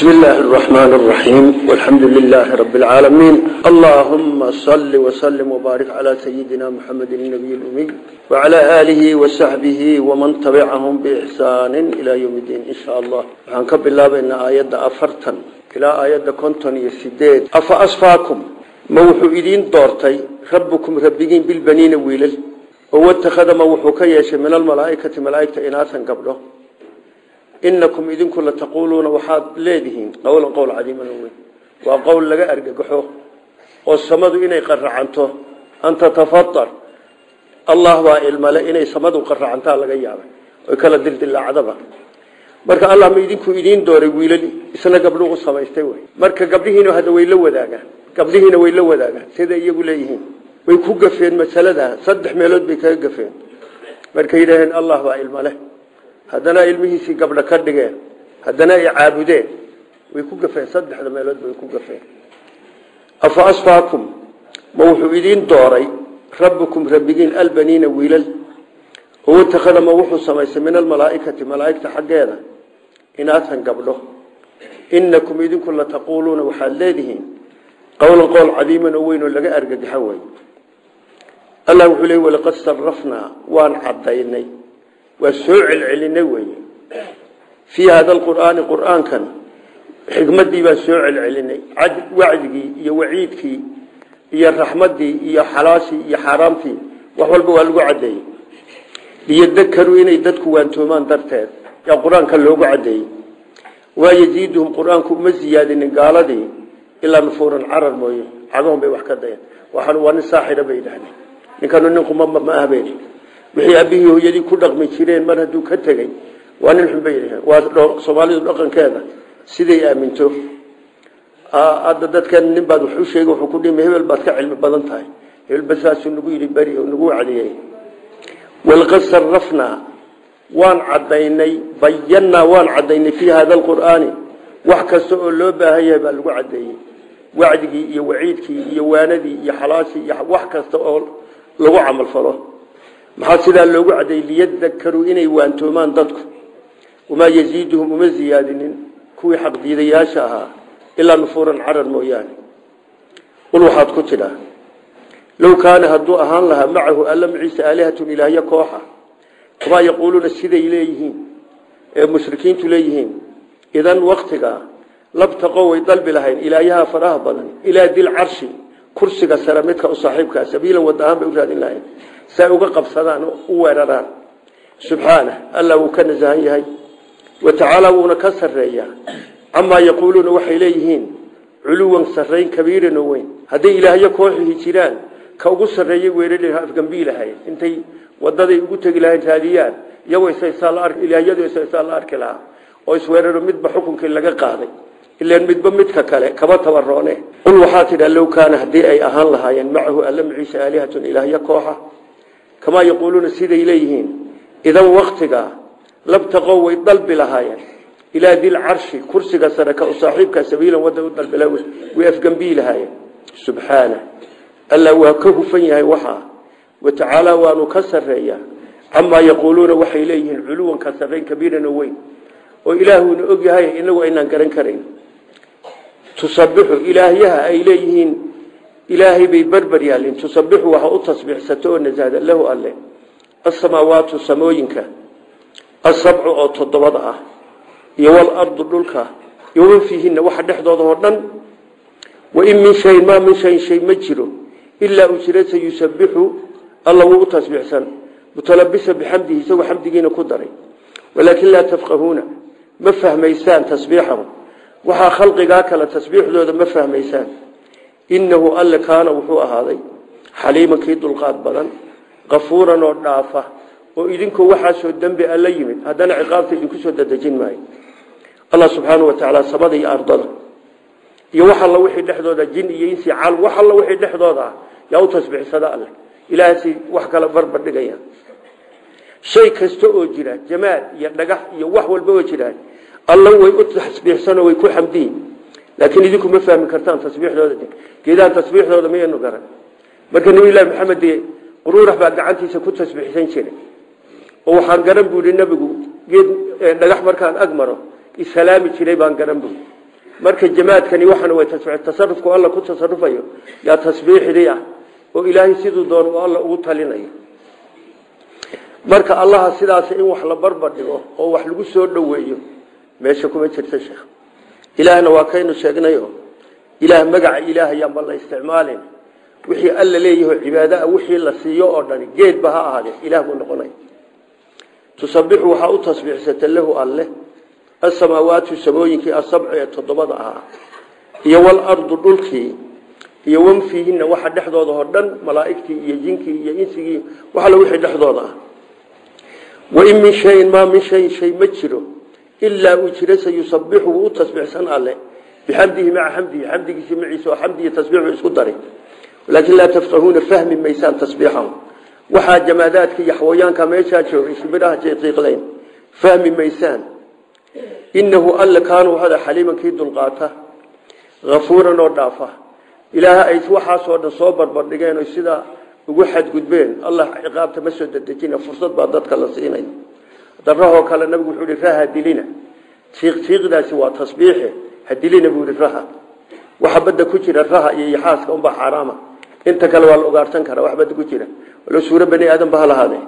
بسم الله الرحمن الرحيم والحمد لله رب العالمين اللهم صل وسلم وبارك على سيدنا محمد النبي الأمي وعلى آله وصحبه ومن تبعهم بإحسان إلى يوم الدين إن شاء الله وحنكب الله بأن آيات أفرتا إلى آيات كنتن يسديد أفأصفاكم موحو إذين دورتي ربكم ربكين بالبنين ويلل واتخذ موحو كيش من الملائكة ملائكة إناثا قبله inakum idinku la taquuluuna waxaad leedihiin qowlan qowl cadiiman weyn waa qowl laga argagaxo oo samadu inay qaracanto an tatafadar allah baa ilmale inay samadu qaracantaa laga yaabay oy kala dildilaacdaba marka allah ma idinku idiin dooray wiilal isna gabdho u samaystay wey marka gabdhihiina hadda way la wadaagaan gabdhihiina way la wadaagaan siday iyagu leeyihiin way ku gafeen masalada saddex meelood bay kaga gafeen markay yidhaaheen allah baa ilmale haddana ilmihiisii gabdho ka dhigeen haddana ay caabudeen way ku gafeen saddexda meelood bay ku gafeen afa asfaakum ma wuxuu idiin dooray rabbukum rabbigiin albaniina wiilal oo watakhada ma wuxuu samaystay min almalaaikati malaaigta xaggeeda inaatan gabdho inakum idinku la taquuluuna waxaad leedihiin qowlan qowl cadiiman oo weyn oo laga argagaxo wey allah wuxuu leey walaqad sarafnaa waan cadaynay waa soo celcelinay weye fii hada alqur'aani qur'aankan xikmadii baan soo celcelinay wacdigii iyo waciidkii iyo raxmadii iyo xalaashii iyo xaaraamtii wax walba waa lagu cadeeyey liyadakaruu inay dadku waantoomaan darteed yaa qur-aanka loogu cadeeyey waa yaziiduhum qur-aanku uma ziyaadinin gaaladii ilaa nufuuran carar mooye cagahon bay wax ka dayan waxaan waa nin saaxira bay yidhahdeen ninkanu nin qumama ma ahbeen wixii abihii hooyadii ku dhaqmi jireen mar hadduu ka tegey waa nin xunbay waa soomaalidu dhaqankeeda siday aaminto hadda dadkan nin baad wax u sheegay wuxuu ku dhimi hebel baad ka cilmi badan tahay hebel basaasuu nagu yidhi beri oo nagu wacdiyey walqad sarafnaa waan cadaynay bayannaa waan cadaynay fii hada alqur'aani wax kasta oo loo baahan yahay baa lagu cadeeyey wacdigii iyo waciidkii iyo waanadii iyo xalaashii iyo wax kasta oo lagu camalfalo maxaa sidaa loogu cadeeyey liyadakaruu inay waantoomaan dadku wamaa yaziiduhum uma ziyaadinin kuwii xaqdiidayaasha ahaa ilaa nufuuran carar mooyaane qul waxaad ku tidhaa low kaana hadduu ahaan lahaa macahu alla maciise aalihatun ilaahyo kooxa kamaa yaquuluuna siday leeyihiin ee mushrikiintu leeyihiin idan waktigaa labtaqo way dalbi lahayn ilaahyaha faraha badan ilaa dil carshi kursiga sare midka u saaxiibkaa sabiilan wadahaan bay u raadin lahayn si ay uga qabsadaan u weeraraan subxaana alla wuu ka nasahan yahay wa tacaala wuuna ka sarreeyaa camaa yaquuluuna waxay leeyihiin culuwan sarrayn kabiiran oo weyn hadday ilaahyo kooxihi jiraan ka ugu sarreeyay weerari afgambii lahayn intay wadaday ugu tegi lahayn raadiyaan iyagoo ilaahyadu isaysaa la arki lahaa oo isweeraro midba xukunkii laga qaaday ilan midba midka kale kaba tabaroone qul waxaa tidha low kaana haddii ay ahaan lahaayeen macahu alla maciise aalihatun ilaahyo kooxa kamaa yaquuluuna siday leeyihiin idan waktigaa labtaqow way dalbi lahaayeen ilaa dil carshi kursiga sare ka u saaxiibka sabiilan wada u dalbila way afgambii lahaayeen subxaana alla waa ka hufan yahay waxaa wa tacaala waanu ka sarreeyaa camaa yaquuluuna waxay leeyihiin culuwan ka sarrayn kabiiran oo weyn oo ilaahuuna og yahay inagu aynaan garan karayn tusabixu ilaahyaha ay leeyihiin ilaahay bay berber yaalin tusabixu waxa u tasbiixsato oo nasahda lahu alle asamaawaatu samooyinka asabcu oo toddobada ah iyo walardu dhulka iyo waman fiihinna waxa dhexdooda oo dhan wain min shayin maa min shayin shay ma jiro ilaa ujira sayusabixu alla wuu u tasbiixsan mutalabisa bixamdihi isagoo xamdigiina ku daray walaakin laa tafqahuuna ma fahmaysaan tasbiixahum waxaa khalqigaa kale tasbiixdooda ma fahmaysaan innahu alle kaana wuxuu ahaaday xaliiman kii dulqaad badan kafuuran oo dhaafa oo idinkoo waxaasoo dembi alla yimid haddana ciqaabta idinku soo dadejin maayo allah subxaanau wa tacaala samada iyo ardada iyo wax alla wixii dhexdooda jin iyo insi cal wax alla wixii dhexdooda ah yaa u tasbiixsada alle ilaahasi wax kala barbar dhigaya shay kasta oo jira jamaad iyo dhagax iyo wax walba oo jiraan alla way u tasbiixsanoo way ku xamdiyin laakiin idinku ma fahmi kartaan tasbiixdooda geedaha tasbiixdooda mayanu garan marka nabilahi maxamed dee quruurax baa gacantiisa ku tasbiixsan jiray oo waxaan garan buu yihi nabigu geed dhagax markaan ag maro isalaami jiray baan garan buu marka jamaadkani waxana way tasarufku alla ku tasarufayo yaa tasbiixdii ah oo ilaahay siduu doon uu alla ugu talinayo marka allaha sidaas in wax la barbar dhigo oo wax lagu soo dhoweeyo meesha kuma jirta sheekh ilaahna waa kaynu sheegnayo ilaah magaca ilaah yaanba la isticmaalin wixii alla leeyaho cibaadaha wixii la siiyo oo dhani geedba ha ahaadee ilaah buu noqonaya tusabixu waxaa u tasbiixsata lahu alle asamaawaatu samooyinkii asabci ee toddobada ahaa iyo walardu dhulkii iyo wanfiihinna waxa dhexdooda oo dhan malaa'igtii iyo jinkii iyo insigii waxalla wixii dhexdooda ah wain min shayin maa min shayin shay ma jiro ilaa uu jira sayusabixu wuu u tasbiixsan alle bixamdihi maca xamdihi xamdigiisi maciisa oo xamdi iyo tasbiixu isku daray laakiin laa tafqahuuna fahmi maysaan tasbiixahu waxaa jamaadaadka iyo xawayaanka meeshaa joogay shibiraha jayqiiqleyn fahmi maysaan inahu alle kaana waxada xaliiman kii dulqaata hafuuran oo dhaafa ilaaha ay waxaasoo dhan soo barbardhigeen o sidaa ugu xadgudbeen allah ciqaabta ma soo dedejina fursad baa dadka la siinay darahoo kale nabigu wuxuu ihi raha dilina tiiqtiiqdaasi waa tasbiixe hadilina buu ihi raha waxa badda ku jira raha iyo yaxaaska unbaa xaaraama inta kale waa la ogaarsan karaa wax badda ku jira walo suuro bani aadan ba ha lahaadee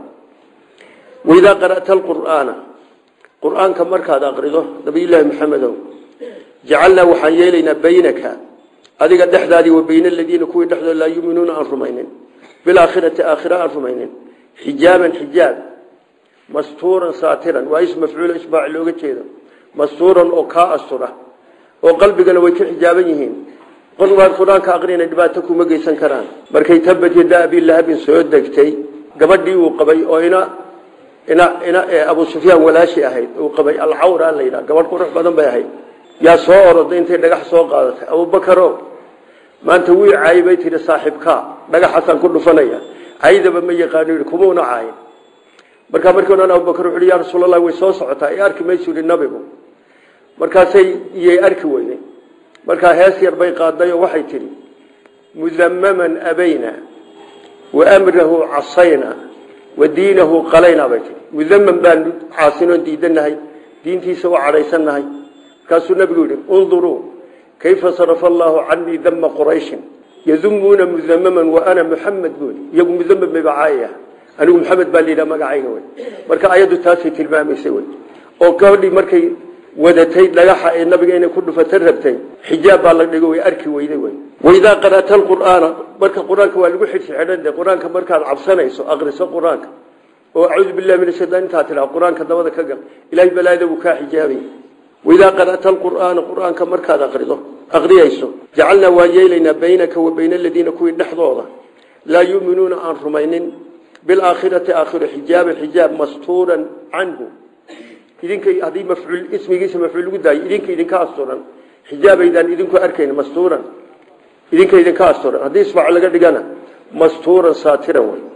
waidaa qara'ta alqur'aana qur-aanka markaad aqrido nabiyullaahi maxamedow jacalnaa waxaan yeelaynaa baynaka adiga dhexdaadii wa bayna aladiina kuwii dhexdooda laa yuminuuna aan rumaynin bilaakhirati aakhira aan rumaynin xijaaban xijaab mastuuran saatiran waa is mafcuulo isbaac looga jeedo mastuuran oo kaa astura oo qalbigana way ka xijaaban yihiin qolwaad qur-aanka aqrina dhibaato kuma geysan karaan markay tabad yada abilahabin soo degtay gabadhii uu qabay oo ina ina ina abu sufyaan walaashi ahayd uu qabay alcawra la yidhaha gabadh qurux badan bay ahayd yaa soo oroday intay dhagax soo qaadatay abubakaro maanta wii caayay bay tihi saaxiibkaa dhagaxaasaan ku dhufanaya caydaba ma yaqaano yidhi kumuuna caayin markaa markii odhan abubakar wuxu uhi yaa rasuulallah way soo socotaa i arki maysu yidhi nabigu markaasay iyay arki weyday markaa hees yar bay qaaday oo waxay tidhi mudamaman abayna wa amrahu casayna wa diinahu qalayna bay tihi mudaman baanu caasinoon diidanahay diintiisa u cadhaysannahay markaasuu nabigu yidhi unduruu kayfa sarafa allaahu canii dama qurayshin yadumuuna mudamaman wa ana muxamed buuli iyagu mudamam bayba caayaya anigu maxamed baa layidhaha magacayga wey marka ayaddu taasay tilmaamaysay wey oo gabadhii markay wadatay dhagaxa ee nabiga inay ku dhufata rabtay xijaab baa la dhigo way arki weyday wey waidaa qara'ta alqur'aana marka qur-aanka waa lagu xidhsi xidhan de qur-aanka markaad cabsanayso aqriso qur-aanka oo acuudu billahi min ashaytaan intaa tidhaha qur-aanka dabada ka gal ilahay balaayada wuu kaa xijaabay waidaa qara'ta alqur'aana qur-aanka markaad aqrido aqriyayso jacalnaa waan yeelaynaa baynaka wa bayna aladiina kuwii dhexdooda laa yuuminuuna aan rumaynin bilaakhirati aakhiro xijaaban xijaab mastuuran canhu idinka haddii mafcuul ismigiisa mafcuul lagu daayo idinka idinka asturan xijaabaydaan idinku arkayn mastuuran idinka idinka asturan haddii isbaac laga dhigana mastuuran saatiran wey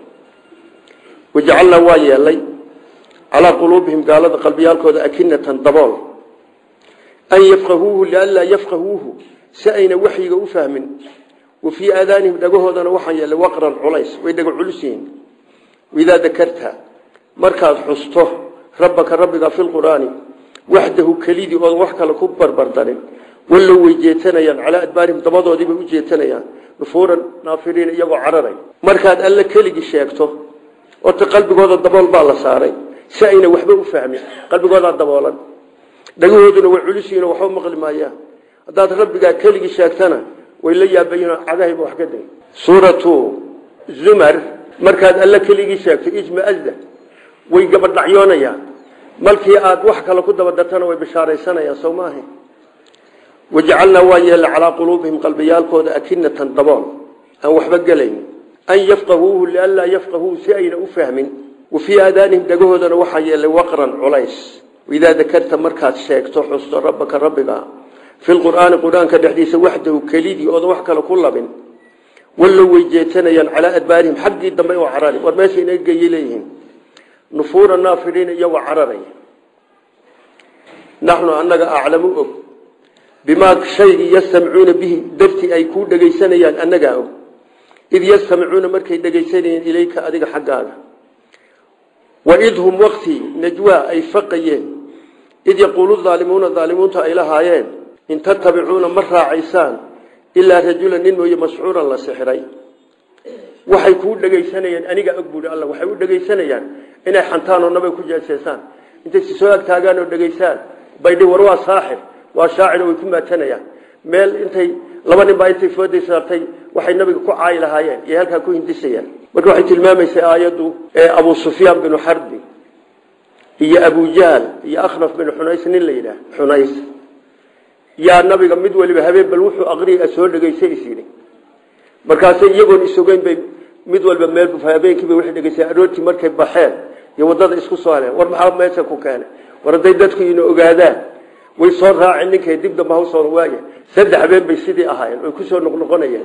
wajacalnaa waa yeelay calaa quluubihim gaalada qalbiyaalkooda akinatan dabool an yafqahuuhu lianlaa yafqahuuhu si ayna waxyiga u fahmin wa fii aadaanihim dhagahoodana waxaan yeelay waqran culays way dhaga culus yihiin waidaa dakarta markaad xusto rabbaka rabbiga fi lqur'aani waxdahu kelidii oodan wax kale ku barbardarin wallow way jeetanayaan calaa adbaarihim dabadoodiibay u jeetanayaan nufuuran naafiriin iyagoo cararay markaad alle keligii sheegto orta qalbigooda dabool baa la saaray si ayna waxba u fahmin qalbigoodaa daboolan dhagahooduna way culisihiin oo waxba maqli maayaan haddaad rabbigaa keligii sheegtana way la yaabayiin cagahayba wax ka day suuratu zumar markaad alle keligii sheegto ijmaazda way gabadhacyoonayaan malkii aad wax kale ku dabadartana way bishaaraysanayaan soo maaha wajacalnaa waa yeella calaa quluubihim qalbiyaalkooda akinatan dabool aan waxba gelayn an yafqahuuhu lianlaa yafqahuuhu si ayna u fahmin wa fii aadaanihim dhagahoodana waxaa yeelay waqran culays idaa dakarta markaad sheegto xusto rabbaka rabbiga fi lqur'aani qur-aanka dhexdiisa waxdahu kelidii oodan wax kale ku labin wallow way jeetanayaan calaa adbaarihim xaggii dambe oo carari war meesha inaga geeyay leeyihiin nufuura naafiriin iyagoo cararay naxnu annaga aclamu og bimaa shaygii yastamcuuna bihi dartii ay kuu dhegaysanayaan annagaa og id yastamcuuna markay dhegaysanayeen ilayka adiga xaggaaga waid hum waktii najwaa ay faqayeen id yaquulu aalimuuna aalimuunta ay lahaayeen in tatabicuuna ma raacaysaan ilaa rajulan nin mooye mascuuran la sixiray waxay kuu dhegaysanayaan aniga og buui alla waxay u dhegaysanayaan inay xantaan oo nabay ku jeeseesaan intay si soo agtaagaan oo dhegaysaan baydhi war waa saaxir waa shaacir way ku maatanayaan meel intay laba nin baa intay fooday saartay waxay nabiga ku caayi lahaayeen iyo halkaa ku hindisayaan marka waxay tilmaamaysay aayaddu ee abu sufyaan binu xarbi iyo abujahl iyo akhnaf binu xunays nin la yidhaah xunays yaa nabiga mid waliba habeen bal wuxuu aqriya soo dhegaysay is yidhi markaasay iyagoon isogeyn bay mid walba meel habeenkiiba waxay dhegaysay aroortii markay baxeen iyo waddada isku soo heleen war maxaa meesha ku keenay war hadday dadku ina ogaadaan way soo raaceen ninkay dib damba hawsooda waaya saddex habeen bay sidii ahaayeen oy kusoo noqnoqonayeen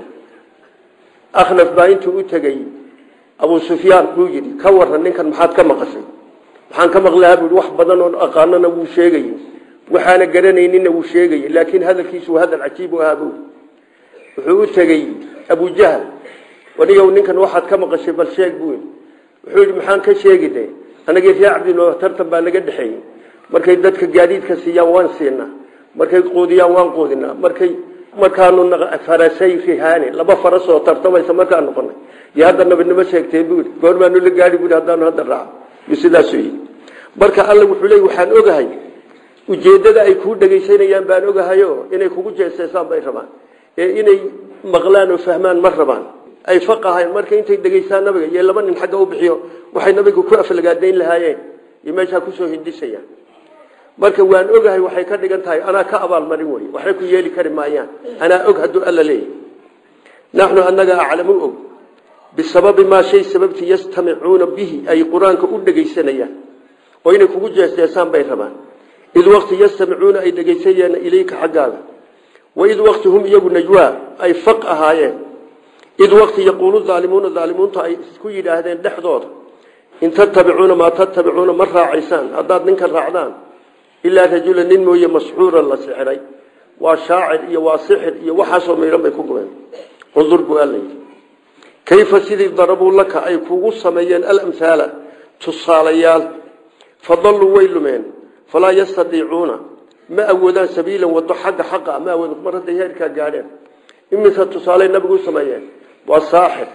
akhnaf baa intuu u tegey abu sufyaan buu yidhi ka waran ninkan maxaad ka maqashay waxaan ka maqlahaa bui wax badan oon aqaanona wuu sheegay waxaana garanaynina wuu sheegay laakiin hadalkiisu waa hadal cajiib u ahaa bu wuxuu u tegey abujahl wanigow ninkan waxaad ka maqashay bal sheeg buu wuxuu yidhi maxaan ka sheegi de anagii ree cabdino tartan baa naga dhexeeyey markay dadka gaadiidka siiyaan waan siinaa markay quudiyaan waan quudinaa markay markaanu farasay rihaani laba faras oo tartamaysa markaan noqonay iyo hadda nabadnimo sheegtee bui goormaanu la gaari bui haddaanu hadda raaco iyo sidaasuu yidhi marka alla wuxuu leey waxaan ogahay ujeeddada ay kuu dhegaysanayaan baan ogahayo inay kugu jeeseesaan bay rabaan ee inay maqlaan oo fahmaan ma rabaan ay faqahayn marka intay dhegaystaan nabiga iyo laba nin xagga u bixiyo waxay nabiga ku aflagaadayn lahaayeen iyo meeshaa kusoo hindisayaan marka waan ogahay waxay ka dhigan tahay anaa ka abaalmarin wey waxay ku yeeli kari maayaan anaa og hadduu alla leeyahy naxnu annaga aclamu og bisababi maa shay sababtii yastamicuuna bihi ay qur-aanka u dhegaysanayaan oo inay kugu jeesjeesaan bay rabaan id waqti yastamicuuna ay dhegaysanayaan ilayka xaggaaga waid waqti hum iyagu najwaa ay faq ahaayeen id waqti yaquulu aalimuuna aalimuunta ay isku yidhaahdeen dhexdooda in tatabicuuna maa tatabicuuna ma raacaysaan haddaad ninkan raacdaan ilaa rajula nin mooye masxuuran la sixiray waa shaacir iyo waa sixir iyo waxaasoo miidhan bay ku gubeen undur buu alla yidhi kayfa sidii darabuu laka ay kugu sameeyeen alamhaala tusaalayaal fadalluu way lumeen falaa yastadiicuuna ma awoodaan sabiilan wado xagga xaqa ma awood mar hadday heerkaa gaadheen imise tusaale nabigu u sameeyeen waa saaxir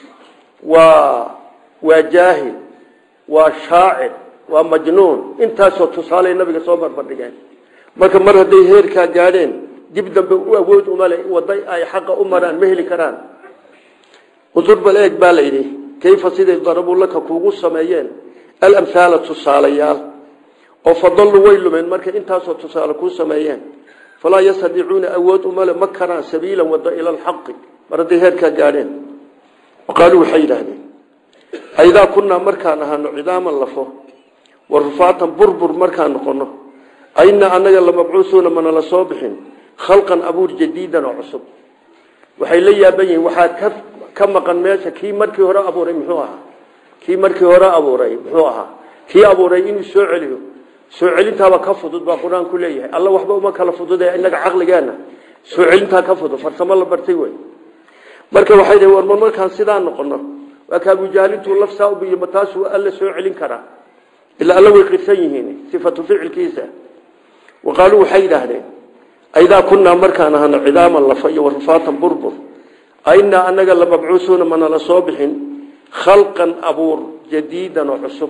waa waa jaahil waa shaacir waa majnuun intaasoo tusaale nabiga soo barbardhigeen marka mar hadday heerkaa gaadheen dib dambe u awood umale waday ay xaqa u maraan ma heli karaan udurbal eeg baa layidhi kayfa siday darabuu laka kuugu sameeyeen alamhaala tusaalayaal oo fadallu way lumeen markay intaasoo tusaale kuu sameeyeen falaa yastadiicuuna awood umale ma karaan sabiilan wado ila alxaqi mar hadday heerkaa gaadheen qaaluu waxay yidhaahdeen aidaa kunnaa markaan ahaano cidaaman lafo wa rufaatan burbur markaan noqono ainaa annaga lamabcuusuuna mana la soo bixin khalqan abuur jadiidan oo cusub waxay la yaaban yihiin waxaad ka ka maqan meesha kii markii hore abuuray muxuu ahaa kii markii hore abuuray muxuu ahaa kii abuuray inuu soo celiyo soo celintaaba ka fudud baa qur-aanku leeyahay alla waxba uma kala fudude inaga caqligeenna soo celintaa ka fudud farsamo la bartay wey marka waxay dh warma markaan sidaa noqono waa ka abujaalintuu lafsaa u biyo ma taasuu alla soo celin karaa ilaa alla way qirsan yihiin sifatu ficilkiisa wa qaaluu waxay yidhaahdeen aidaa kunnaa markaan ahano cidaaman lafa iyo warufaatan burbur ainaa anaga lamabcuusuuna mana la soo bixin khalqan abuur jadiidan oo cusub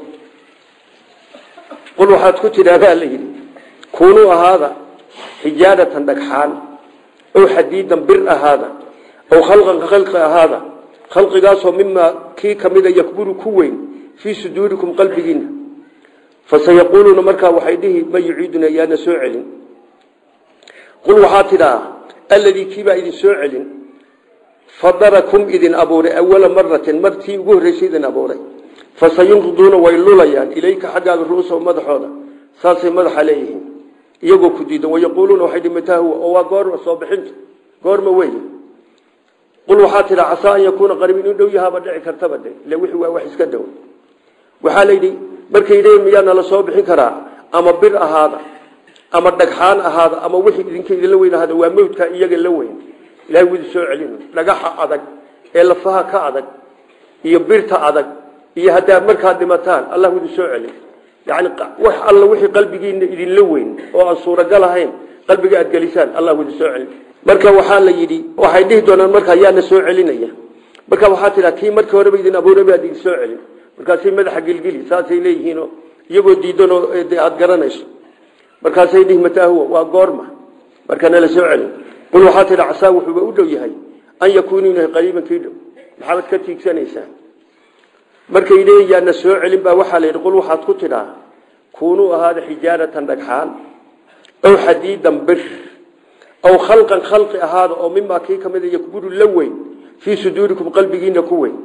qul waxaad ku tidhaahdaa la yidhi kuunuu ahaada xijaaratan dhagxaan ow xadiidan bir ahaada ow khalqan ka khalqi ahaada khalqigaasoo mimaa kii kamida yakburu ku weyn fii suduurikum qalbigiina fasayaquuluuna markaa waxay dhihi ma yuciiduna yaana soo celin qul waxaa tidhaa alladii kiibaa idin soo celin fadarakum idin abuuray awala maratin martii ugu horreysay idin abuuray fasayunqiduuna way lulayaan ilayka xaggaaga ruusa madaxooda saasay madaxa leeyihiin iyagoo ku diidan wayaquuluuna waxay dhimataa huwa oo waa goorma soo bixinta goorma wey qul waxaa tidhaa casaa an yakuuna qariib inuu dhow yahaaba dhici kartaba de ile wixii waa wax iska dhow waxaa layidhi markay yidhaheen miyaa nala soo bixin karaa ama bir ahaada ama dhagxaan ahaada ama wixii idinka idinla weyn ahaada waa mawdka iyaga la weyn ilahay wudi soo celin dhagaxa adag ee lafaha ka adag iyo birta adag iyo haddaad markaad dhimataan allah wudi soo celin yani wax alla wixii qalbigiina idinla weyn oo aan suuragal ahayn qalbiga aad gelisaan allah wada soo celin marka waxaa la yidhi waxay dhihi doonaan markaa yaana soo celinaya marka waxaa tidhaa kii markii horeba idin abuuraba aad idin soo celin markaasay madaxa gilgili saasay leeyihiinoo iyagoo diidanoo aada garanayso markaasay dhihi mataahuwa waa goorma markana la soo celin qul waxaa tidha casaa wuxuuba u dhow yahay an yakuunu inahay qariiban kii dhow maxaad ka tiigsanaysaa markay leeyihin yaana soo celin baa waxaa la yidhi qul waxaad ku tidhaa kuunuu ahaada xijaaratan dhagxaan aw xadiidan bir aw khalqan khalqi ahaada oo mimaa kii ka mid yakburu la weyn fii suduurikum qalbigiina ku weyn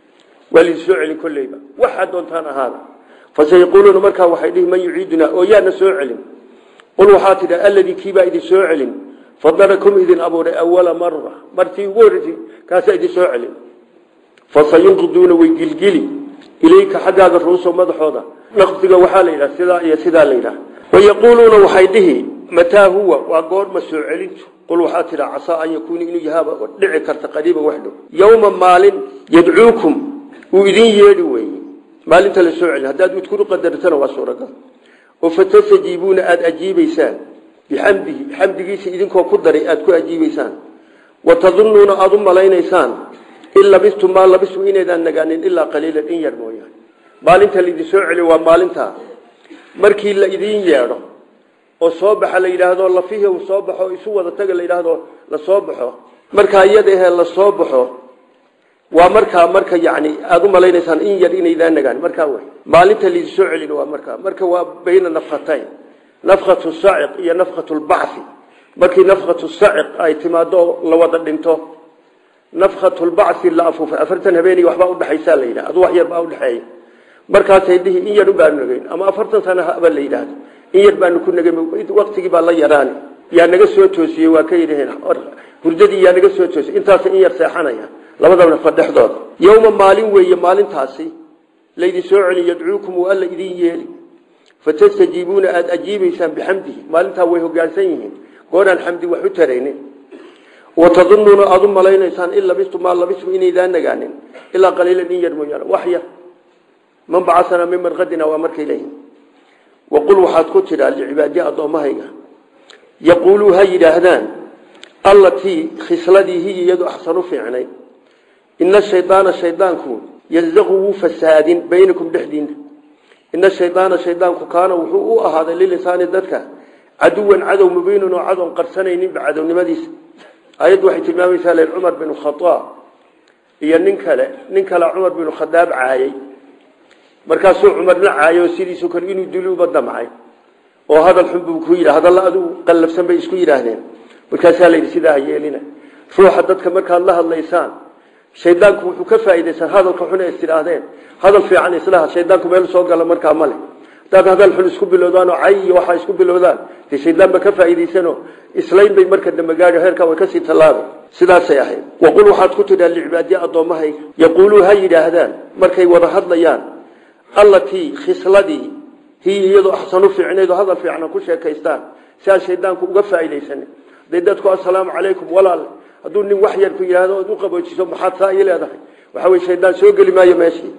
waa laidin soo celin kolleyba waxaad doontaan ahaada fasayaquuluuna markaa waxay dhihi man yuciidunaa oo yaana soo celin qul waxaa tidha alladii kiibaa idin soo celin fadarakum idin abuuray awala mara martii ugu horreysay kaasaa idin soo celin fasayunqiduuna way gilgili ilayka xaggaaga ruuso madaxooda naqdiga waxaa la yidhaha sidaa iyo sidaa la yidhaha wayaquuluuna waxay dhihi mataa huwa waa goorma soo celintu qul waxaa tidha casaa an yakuuna inuu yahaaba dhici karta qariiban wax dhow yowma maalin yadcuukum uu idin yeedhi weeye maalinta la soo celin haddaad udkuru qadartana waa suuragal oo fatastajiibuuna aada ajiibaysaan bixamdihi xamdigiisa idinkoo ku daray aada ku ajiibaysaan wa tadunnuuna aada u malaynaysaan in labistum maa labistum inaydaan nagaanin ilaa qaliilan in yar mooyaane maalinta laidin soo celiyo waa maalintaa markii la idiin yeedho oo soo baxa la yidhaahdo lafihi uu soo baxo isu wada taga la yidhaahdo la soo baxo markaa iyada ahee la soo baxo waa markaa marka yani aada u malaynaysaan in yar inaydaan nagaan markaa wey maalinta laidin soo celin waa markaa marka waa bayna nafkhatayn nafkhatu saciq iyo nafkhatu lbacfi markii nafkhatu saciq ay timaado la wada dhinto nafkhatu lbacfi la afuufay afartan habeeniy waxbaa udhexaysaa la yidhaha adu wax yar baa udhexeeya markaasay dhihi in yar baanu nagayn ama afartan sana haba la yidhaahdo in yar baanu ku nagay waktigii baa la yaraani yaa naga soo toosiyey waa ka yidhaheen hurdadii yaa naga soo toosiyey intaas in yar seexanaya labadaba nafa dhexdooda yowma maalin weeye maalintaasi laydin soo celin yadcuukum uu alla idin yeeli fatastajiibuuna aada ajiibaysaan bixamdihi maalintaa way hogaansan yihiin gooraan xamdi wax u taraynin watadunnuuna aada u malaynaysaan in labistum maa labistum inaydaan nagaanin ilaa qaliilan in yar mooyaane wax yar man bacasanaa min marqadina waa markay leeyihin waqul waxaad ku tidhaa licibaadiya addoommahayga yaquuluu ha yidhaahdaan allatii khisladii hiya iyadu axsanu fiicnay ina shaydaana shaydaanku yazaqu wuu fasaadin baynakum dhexdiina ina shaydaana shaydaanku kaana wuxuu u ahaaday lilisaani dadka caduwan cadow mubiinan oo cadoon qarsanayninba cadownimadiisa ayaddu waxay tilmaamaysaa len cumar binu khadaab iyo nin kale nin kale cumar binu khadaab caayay markaasuu cumarna caayay oo sidiisoo kale inuu duluuba damcay oo hadal xun buu ku yidhi hadalla adigu qallafsan bay isku yidhaahdeen markaasaa la yidhi sidaa ha yeelina ruuxa dadka markaad la hadlaysaan shaydaanku wuxuu ka faa'iidaysan hadalka xun ee is tidhaahdeen hadal fiican islaha shaydaanku meel soo gala markaa male hadaad hadal xun isku bilowdaan oo cay iyo waxaa isku bilowdaan dee shaydaan ba ka faa'iidaysanoo islayn bay marka dambe gaadho heerkaa way kasii tallaabay sidaasay ahayd waqul waxaad ku tidhaa licibaadiya addoommahayga yaquuluu ha yidhaahdaan markay wada hadlayaan allatii khisladii hiya iyadoo axsanu fiicnayd oo hadal fiican ku sheekaystaan si aan shaydaanku uga faa'iidaysanin haday dadku assalaamu calaykum walaal hadduu nin wax yar ku yidhahdo ood u qaboojiso maxaad saa ii leedahay waxa weye shaydaan soo geli maayo meeshii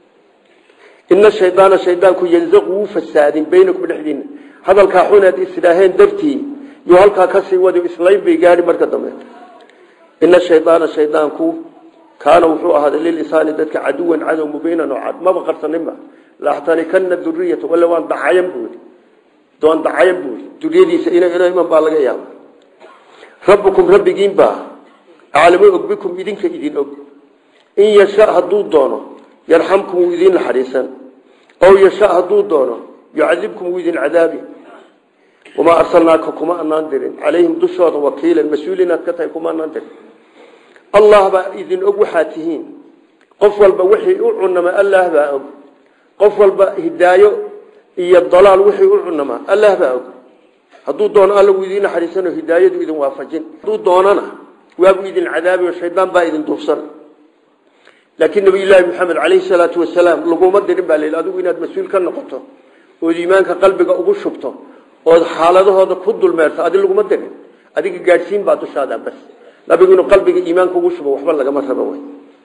ina shaydaana shaydaanku yanzaqu wuu fasaadin baynakum dhexdiina hadalkaa xuneed isdhaaheen dartii yuu halkaa kasii wadi islayn bay gaadhi marka dambe ina shaydaana shaydaanku kaana wuxuu ahaaday lilisaani dadka caduwan cadow mubiinan oo cad maba qarsaninba laxtanikana duriyata walla waan dacayan buuri doon dacayan buuri duriyadiisa ina ina iman baa laga yaaba rabbukum rabbigiin baa aclamu og bikum idinka idin og in yasha hadduu doono yarxamkum wuu idin naxariisan ow yasha hadduu doono yucadibkum wuu idin cadaabi wamaa arsalnaaka kuma anaan dirin calayhim dushooda wakiilan mas-uul inaad ka tahay kuma anaan dirin allah baa idin og waxaad tihiin qof walba wixii u cunama allah baa og qof walba hidaayo iyo dalaal wixii u cunama allah baa og hadduu doono alla wuu idin naxariisanoo hidaayadu idin waafajin hadduu doonana waabuu idin cadaabi oo shaydaan baa idin duufsan laakiin nabiyullaahi maxamed calayhi salaatu wasalaam laguma dirin baa layidhi adigu inaad mas-uul ka noqoto ood iimaanka qalbiga ugu shubto ood xaaladahooda ku dulmeerto adi laguma dirin adiga gaadhsiin baa dushaada bas nabigu inuu qalbiga iimaanka ugu shubo waxba lagama rabo wey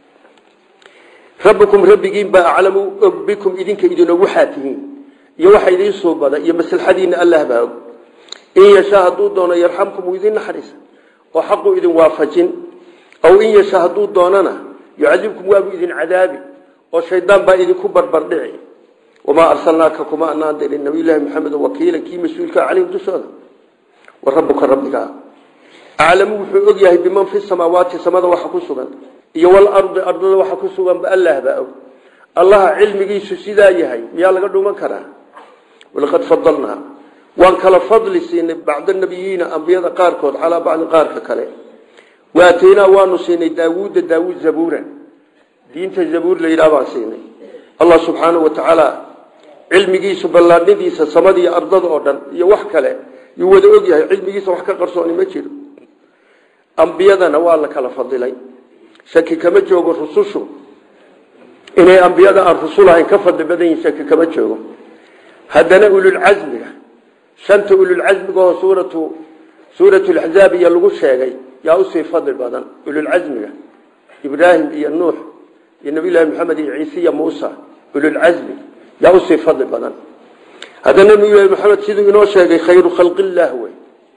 rabbikum rabbigiin baa aclamu og bikum idinka idin og waxaa tihiin iyo waxa idiin suubada iyo maslaxadiina allah baa og in yashaa hadduu doono yarxamkum uu idin naxariisa oo xaqu idin waafajin aw in yashaa hadduu doonana yucadibkum waabuu idin cadaabi oo shaydaan baa idinku barbardhici wamaa arsalnaaka kuma anaan dirin nabiyullaahi maxamed wakiila kii mas-uulka calayhim dushooda wa rabbuka rabbigaa aclamu wuxuu og yahay biman fi samaawaati samada waxa ku sugan iyo walardi ardada waxa ku suganba allah baa og allaha cilmigiisu sidaa yahay miyaa laga dhuman karaa walaqad fadalnaa waan kala fadli siinay bacda nabiyiina ambiyada qaarkood calaa bacdi qaarka kale waataynaa waanu siinay daawuuda daawuud zabuuran diinta zabuur la yidhaha baan siinay allah subxaanahu wa tacaala cilmigiisu ballaadhidiisa samadiiyo ardada oo dhan iyo wax kale yuu wada og yahay cilmigiisa wax ka qarsooni ma jiro ambiyadana waa la kala fadilay shaki kama joogo rusushu inay ambiyada aan rusul ahayn ka fadli badan yihin shaki kama joogo haddana ululcasmiga shanta ululcasmigao suuratu suuratu laxzaab iyo lagu sheegay yaa usii fadli badan ululcasmiga ibraahim iyo nuux iyo nabiyullaahi maxamed iyo ciise iyo muusa ululcasmi yaa usii fadli badan haddana nabiyullahi maxamed siduu inoo sheegay khayru khalqillaah wey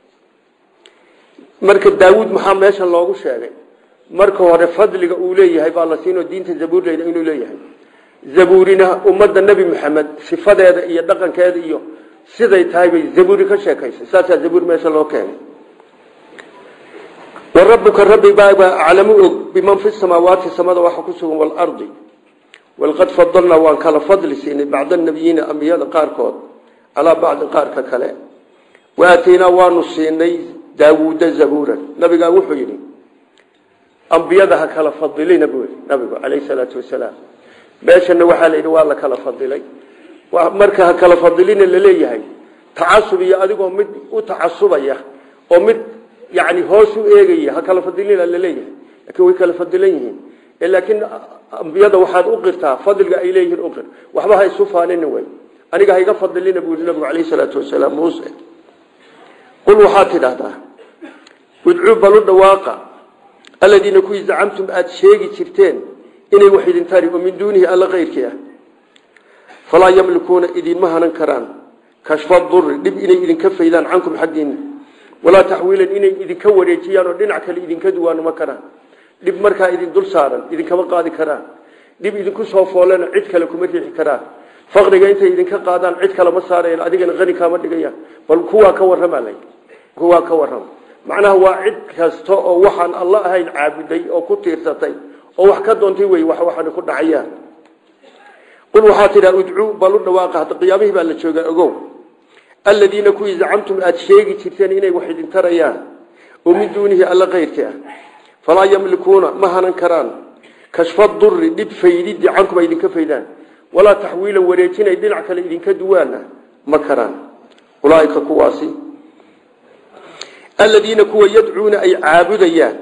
marka daawuud maxaa meeshan loogu sheegay marka hore fadliga uu leeyahay baa la siinoo diinta zabuur leyda inuu leeyahay zabuurina ummadda nebi maxamed sifadeeda iyo dhaqankeeda iyo siday tahay bay zabuuri ka sheekaysay saasaa zabuur meesha loo keenay wa rabbuka rabbi baabaa aclamu og biman fi samaawaati samada waxa ku sugan waalardi walqad fadalnaa waan kala fadli siinay bacda nabiyiina ambiyada qaarkood calaa bacdi qaarka kale wa aataynaa waanu siinay daawuuda zabuuran nabigaa wuxuu yidhi ambiyada ha kala fadilina buu yidhi nabigu calayhi salaatu wasalaam meeshana waxaa la yidhi waa la kala fadilay marka ha kala fadilina laleeyahay tacasub iyo adigoo mid u tacasubaya oo mid yani hoos u eegaya ha kala fadilina laleeyahay laakiin way kala fadilan yihiin laakiin ambiyada waxaad u qirtaa fadliga ay leeyihiin uqir waxba ha isu faanina way aniga ha iga fadilina buu yidhi nabigu calayhi salaatu wasalaam muuse qul waxaad tidhaahdaa udcuu balu dhawaaqa aladiina kuwii zacamtum aada sheegi jirteen inay wax idin tari oo min duunihi alla kayrkii ah falaa yamlikuuna idinma hanan karaan kashfa duri dhib inay idinka faydaan cankum xaggiina walaa taxwiilan inay idinka wareejiyaan oo dhinac kale idinka duwaano ma karaan dhib markaa idin dul saaran idinkama qaadi karaan dhib idinku soo foolena cid kale kuma riixi karaan faqriga intay idinka qaadaan cid kale ma saarayan adigana qani kaama dhigayaan bal kuwaa ka warrama lay kuwaa ka warrama macnaha waa cid kasta oo waxaan alla ahayn caabuday oo ku tiirsatay oo wax ka doontay wey wax waxaan ku dhacayaan qul waxaa tidhaa udcuu balu dhawaaqa hadda qiyaamihii baa la joogaa ogow aladiina kuwii zacamtum aada sheegi jirteen inay wax idin tarayaan oo min duunihi alla kayrkii ah falaa yamlikuuna ma hanan karaan kashfa duri dhib faydidii cankum ay idinka faydaan walaa taxwiila wareejinay dhinac kale idinka duwaana ma karaan ulaaika kuwaasi aladiina kuwa yadcuuna ay caabudayaan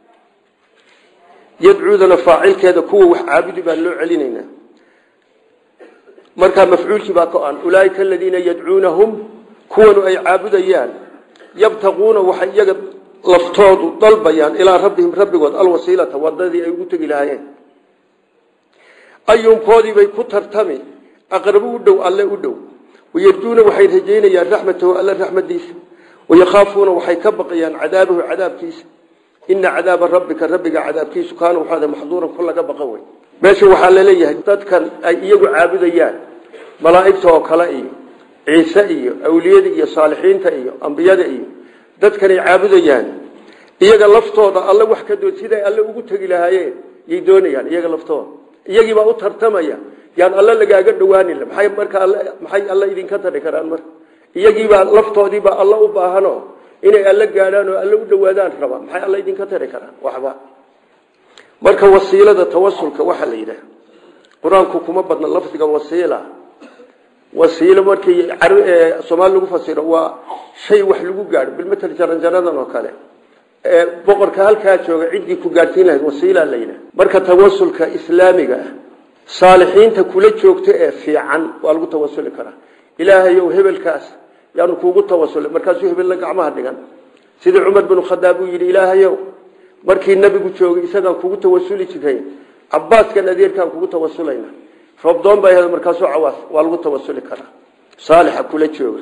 yadcuudana faacilkeeda kuwa wax caabudi baan loo celinaynaa markaa mafcuulkii baa ka an ulaaika aladiina yadcuunahum kuwanu ay caabudayaan yabtaquuna waxay iyaga laftoodu dalbayaan ilaa rabbihim rabbigood alwasiilata wadadii ay ugu tegi lahaayeen ayuunkoodiibay ku tartami aqrabu u dhow alle u dhow wayarjuuna waxay rajaynayaan raxmatahu alle raxmadiisa wayakaafuuna waxay ka baqayaan cadaabahu cadaabkiisa ina cadaaba rabbika rabbiga cadaabkiisu kaana waxaa maxduuran ku laga baqan wey meesha waxaa laleeyahay dadkan ay iyagu caabudayaan malaa'igta oo kale iyo ciise iyo awliyada iyo saalixiinta iyo ambiyada iyo dadkanay caabudayaan iyaga laftooda alle wax ka dood siday alle ugu tegi lahaayeen yay doonayaan iyaga laftooda iyagiibaa u tartamaya yaan alle lagaaga dhawaanin maxay marka alle maxay alle idinka tari karaan marka iyagiibaa laftoodiibaa alle u baahano inay alle gaadhaan oo alle u dhawaadaan raba maxay alle idinka tari karaan waxba marka wasiilada tawasulka waxaa la yidhaah qur-aanku kuma badna lafdiga wasiila wasiilo markii soomaali lagu fasiro waa shay wax lagu gaadho bilmatal jaranjaradan oo kale boqorka halkaa jooga ciddii ku gaadhsiin lahayd wasiila la yidhaah marka tawasulka islaamiga ah saalixiinta kula joogta ee fiican waa lagu tawasuli karaa ilaahayow hebelkaas yaanu kuugu tawasulay markaasuu hebella gacmaha dhigan sidii cumar binu khadaab uu yidhi ilaahayow markii nabigu joogay isagaan kugu tawasuli jiray cabaaskan adeerkaan kugu tawasulayna roobdoon baa markaasuu cawaas waa lagu tawasuli karaa saalixa kula jooga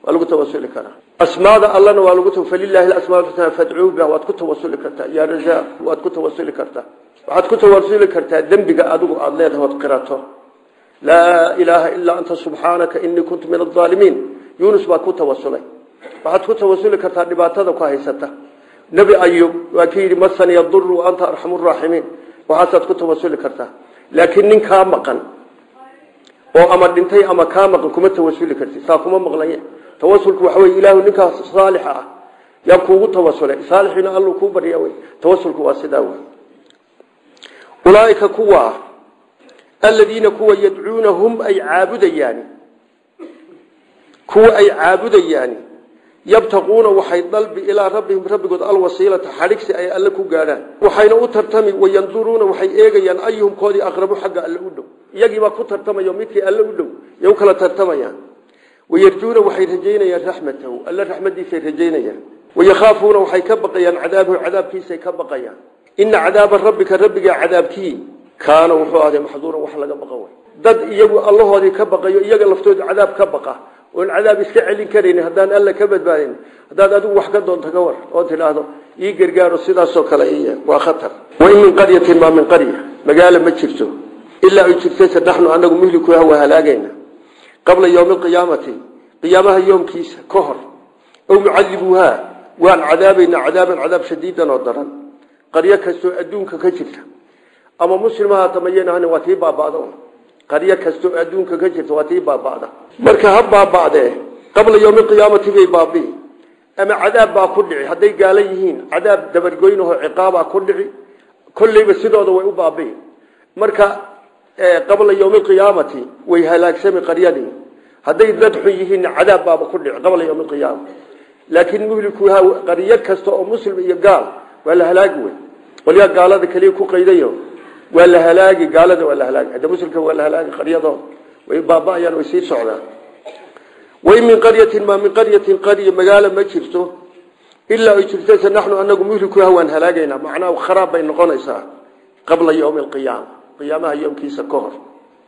waa lagu tawasuli karaa asmaada allana waa lagu falilaahi asmaa lxusnaa fadcuu biha waad ku tawasuli kartaa yaa razaaq waad ku tawasuli kartaa waxaad ku tawasuli kartaa dembiga adigu aada leedahay ood qirato laa ilaaha ilaa anta subxaanaka inii kuntu min aalimiin yunus baad ku tawasulay waxaad ku tawasuli kartaa dhibaatada ku haysata nebi ayub waa ki yidhi masani yaduru anta arxamu raaximiin waxaasaad ku tawasuli kartaa laakiin nin kaa maqan oo ama dhintay ama kaa maqan kuma tawasuli karti saa kuma maqlaya tawasulku waxa wey ilaahu ninkaas saalixa ah yaa kuugu tawasulay saalixina alluu kuu barya wey tawasulku waa sidaa wey ulaaika kuwa aladiina kuwa yadcuuna hum ay caabudayaani kuwa ay caabudayaani yabtaquuna waxay dalbi ilaa rabbihim rabbigood alwasiilata xadhigsi ay alle ku gaadhaan waxayna u tartami wayanduruuna waxay eegayaan ayuhum koodii aqrabu xagga alle u dhow iyagiibaa ku tartamayo midkii alle u dhow yay u kala tartamayaan wayarjuuna waxay rajaynayaan raxmatahu alle raxmadiisay rajaynayaan wayakhaafuuna waxay ka baqayaan cadaabahu cadaabkiisay ka baqayaan ina cadaaba rabbika rabbiga cadaabkii kaana wuxuu ahday maxduuran wax laga baqan way dad iyagu allahoodii ka baqayo iyaga laftooda cadaab ka baqa oon cadaab iska celin karayni haddaan alla ka badbaadin haddaad adigu wax ka doonto ka war oo tidhaahdo ii gargaaro sidaasoo kale iya waa khatar wain min qaryatin maa min qarya magaalo ma jirto ilaa ay jirtayse naxnu anagu muhlikuha waa halaagayna qabla yowmi alqiyaamati qiyaamaha yoomkiisa ka hor ow mucadibuuhaa waan cadaabaynaa cadaaban cadaab shadiidan oo daran qaryo kastoo adduunka ka jirta ama muslimaha tamayanahan waa tii baaba'da qaryo kastoo adduunka ka jirta waa tii baaba'da marka ha baaba'dee qabla yowmi qiyaamati bay baabi'i ama cadaab baa ku dhici hadday gaala yihiin cadaab dabargoynahoo ciqaabaa ku dhici kolleyba sidooda way u baabi'i marka qabla yowmi qiyaamati way halaagsami qaryadii hadday dad xun yihiinna cadaab baaba ku dhici qabla yowmi qiyaama laakiin muhlikuha qaryo kasta oo muslim iyo gaal waa la halaagi wey qolyaa gaalada keliya ku qaydayo waa la halaagi gaalada waa la halaagi hadda muslimka waa la halaagi qaryadooda way baaba'ayaan way sii socdaan wain min qaryatin maa min qaryatin qarya magaalo ma jirto ilaa ay jirtase naxnu anagu muhlikuha waan halaagaynaa macnaa kharaab bay noqonaysaa qabla yowmi alqiyaama qiyaamaha yoomkiisa ka hor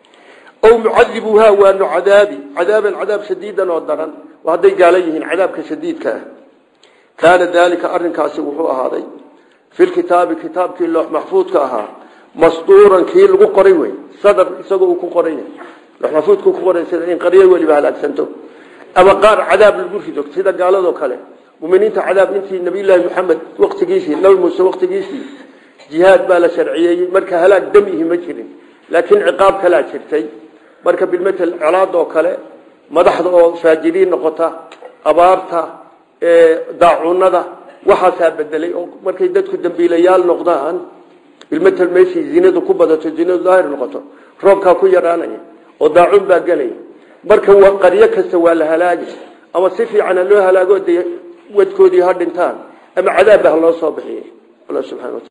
ow mucadibuuha waanu cadaabi cadaaban cadaab shadiidan oo daran hadday gaala yihiin cadaabka shadiidka ah kaana daalika arinkaasi wuxuu ahaaday filkitaabi kitaabkii loox maxfuudka ahaa masduuran kii lagu qoray wey sadar isagoo uu ku qoran yahay loox maxfuudku ku qoray sida in qaryo weliba halaagsanto ama qaar cadaab lagu rido sida gaaladoo kale muminiinta cadaab intii nabiyullaahi maxamed waqtigiisii nabi muuse waqtigiisii jihaad baa la sharciyeeyey marka halaag damihi ma jirin laakiin ciqaab kalaa jirtay marka bilmatel colaadoo kale madaxda oo faajiriin noqota abaarta daacunada waxaasaa bedelay oo markay dadku dambiilayaal noqdaan bilmatel meeshii zinadu ku badato zinadu daahir noqoto roobkaa ku yaraanaya oo daacun baa gelaya marka qaryo kasta waa la halaagi ama si fiicana loo halaago de wadkoodii ha dhintaan ama cadaabba ha loo soo bixiy alla subxana wataala